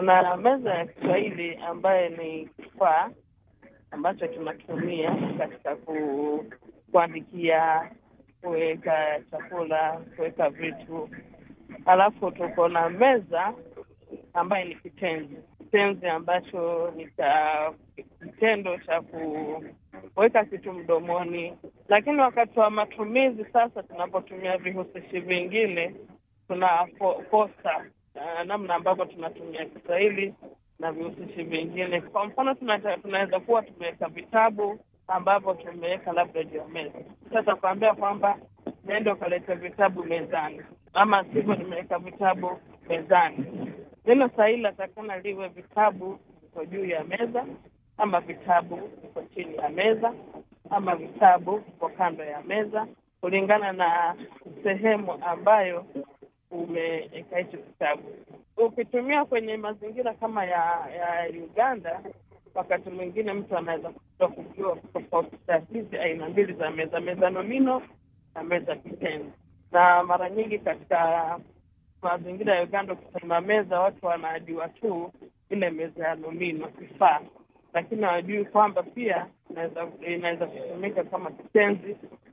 Kuna meza ya Kiswahili ambayo ni kifaa ambacho tunatumia katika ku, kuandikia, kuweka chakula, kuweka vitu. Alafu tuko na meza ambayo ni kitenzi, kitenzi ambacho ni cha kitendo cha kuweka kitu mdomoni, lakini wakati wa matumizi sasa, tunapotumia vihusishi vingine tuna kosa uh, namna ambavyo tunatumia Kiswahili na vihusishi vingine. Kwa mfano, tunaweza kuwa tumeweka vitabu ambavyo tumeweka labda juu ya meza. Sasa kuambia kwamba nenda ukaleta vitabu mezani, ama sivyo, nimeweka vitabu mezani. Neno sahihi latakana liwe vitabu viko juu ya meza, ama vitabu viko chini ya meza, ama vitabu viko kando ya meza, kulingana na sehemu ambayo umeweka hicho kitabu. Ukitumia kwenye mazingira kama ya ya Uganda, wakati mwingine mtu anaweza kuta kujua tofautisha hizi aina mbili za meza, meza nomino na meza kitenzi. Na mara nyingi katika mazingira ya Uganda, ukisema meza, watu wanajua tu ile meza ya nomino, kifaa, lakini hawajui kwamba pia inaweza inaweza kutumika kama kitenzi